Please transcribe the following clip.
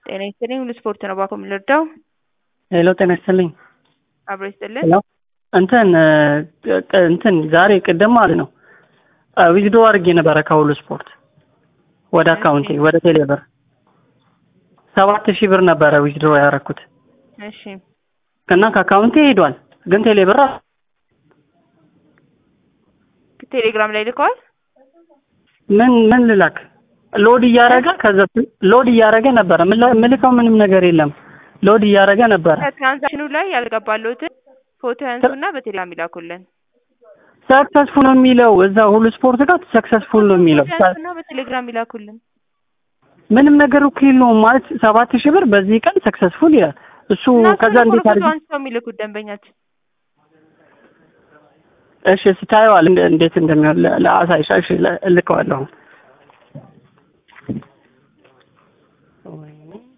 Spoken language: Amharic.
ጤና ይስጥልኝ ሁሉ ስፖርት ነው ባኮ የምንረዳው ሄሎ ጤና ይስጥልኝ አብሮ ይስጥልን ሄሎ እንትን ቅ- እንትን ዛሬ ቅድም ማለት ነው ዊዝዶ አድርጌ ነበረ ከሁሉ ስፖርት ወደ አካውንቴ ወደ ቴሌብር ሰባት ሺህ ብር ነበረ ዊዝድሮ ያደረኩት እሺ እና ከአካውንቴ ሄዷል ግን ቴሌብር አ- ቴሌግራም ላይ ልከዋል ምን ምን ልላክ ሎድ እያደረገ ከዛ ሎድ እያደረገ ነበረ ምላ- ምልከው ምንም ነገር የለም ሎድ እያደረገ ነበረ ከትራንዛክሽኑ ላይ ያልገባለሁትን ፎቶ ያንሱና በቴሌግራም ይላኩልን ሰክሰስፉል ነው የሚለው እዛ ሁሉ ስፖርት ጋር ሰክሰስፉል ነው የሚለው ፎቶ ያንሱና በቴሌግራም ይላኩልን ምንም ነገር እኮ የለውም ማለት ሰባት ሺህ ብር በዚህ ቀን ሰክሰስፉል ይላል እሱ እና ከዛ እሱን እኮ እንዴት ነው አድርጌ ፎቶ አንስተው የሚልኩት ደንበኛችን እሺ ስታየዋል እንደ- እንዴት እንደሚሆን ለ- ለአሳይሻ እሺ ለ- እልከዋለሁ